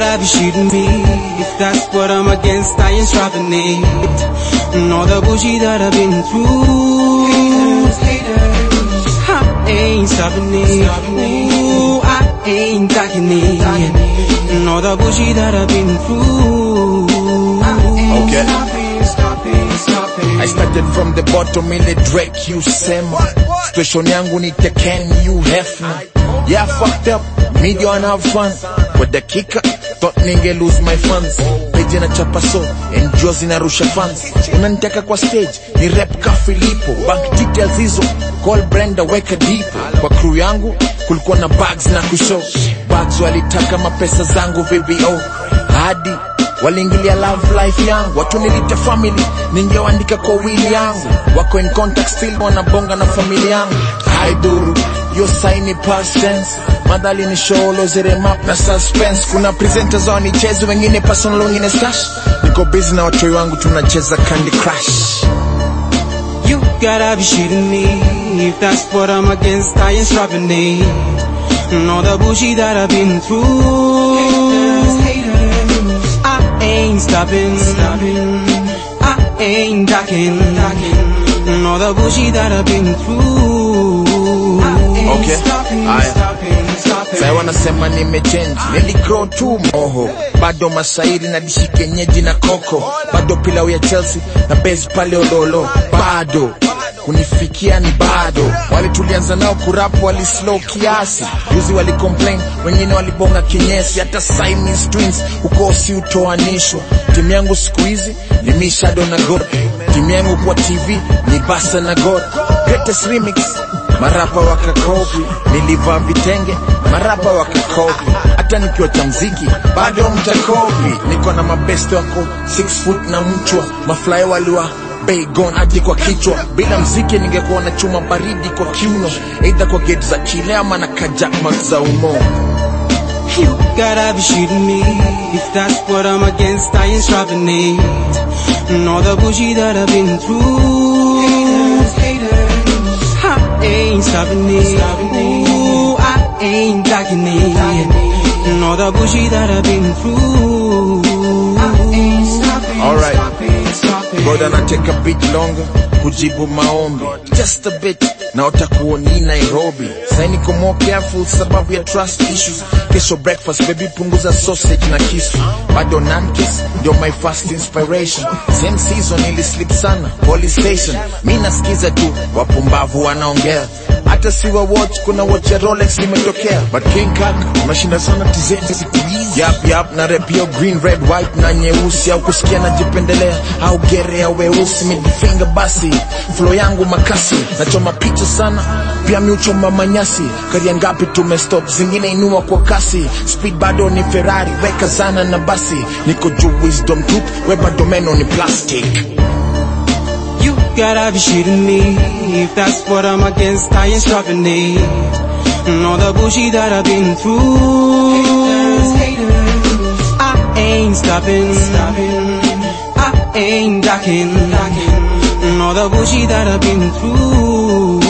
gotta be shooting me. If that's what I'm against, I ain't stopping it. And all the bullshit that I've been through. I ain't stopping it. Ooh, I ain't ducking it. And all the bullshit that I've been through. Okay. Stopping, stopping, stopping. I started from the bottom ile Drake you sema Situation yangu ni Tekken you Hefner Yeah fucked up, media and have fun Kwa dakika, thought ninge lose my funds Page na chapa so, enjoy zinarusha fans Unanitaka kwa stage, ni rap ka Filipo Bank details hizo, call Brenda weka dipo Kwa crew yangu, kulikuwa na bags na kushow Bags walitaka mapesa zangu VBO Hadi waliingilia love life yangu watu nilite family ningewaandika kwa wili yangu wako in contact still wanabonga na familia yangu haidhuru yo saini past tense madhali ni sholo zere map na suspense kuna presenters wanichezi wengine personal wengine stash niko busy na watoi wangu tunacheza candy crush You gotta be shitting me. If that's what I'm against, I ain't stopping it. And all the bullshit that I've been through. I ain't stopping. I ain't ducking. And all the bullshit that I've been through. Okay. Stopping, Aya. stopping, stopping. Sasa wanasema nimechange, niligrow tu moho, bado masairi na dishi kenyeji na koko, bado pilau ya Chelsea na base pale Ololo, bado kunifikia ni bado. Wale tulianza nao kurapu wali slow kiasi, juzi wali complain, wengine walibonga kinyesi, hata Siamese twins huko si utoanishwa. Timu yangu siku hizi ni mi Shadow na God, timu yangu kwa TV ni Basa na God, greatest remix marapa wakakopi, nilivaa vitenge, marapa wakakopi, hata nikiwa cha mziki bado mtakopi. Niko na mabeste wako 6 foot na mchwa, mafly waliwa Baygon hadi kwa kichwa. Bila mziki ningekuwa na chuma baridi kwa kiuno, aidha kwa gate za Chile ama na kajakmak za umo. You gotta be shooting me. If that's what I'm against, I ain't stopping it. And all the bullshit that I've been through. I ain't stopping it. Ooh, I ain't ducking it. And all the bullshit that I've been through. Alright. Stopping, stopping. Brother na take a bit longer kujibu maombi just a bit na utakuoni Nairobi sai niko more careful sababu ya trust issues kesho breakfast baby punguza sausage na kisu bado nankis ndio my first inspiration same season ili sleep sana police station mi nasikiza tu wapumbavu wanaongea hata siwa watch kuna watch ya Rolex limetokea but King Kak unashinda sana tizeti siku hizi yap yap na rep yo green red white na nyeusi au kusikia najipendelea au gere ya weusi midifinger basi flow yangu makasi nachoma picha sana pia miuchoma manyasi karia ngapi tumestop zingine inua kwa kasi speed bado ni Ferrari weka sana na basi niko juu wisdom tooth we bado meno ni plastic You gotta be shooting me. If that's what I'm against, I ain't stopping it. And all the bullshit that I've been through. I ain't stopping. I ain't ducking. And all the bullshit that I've been through.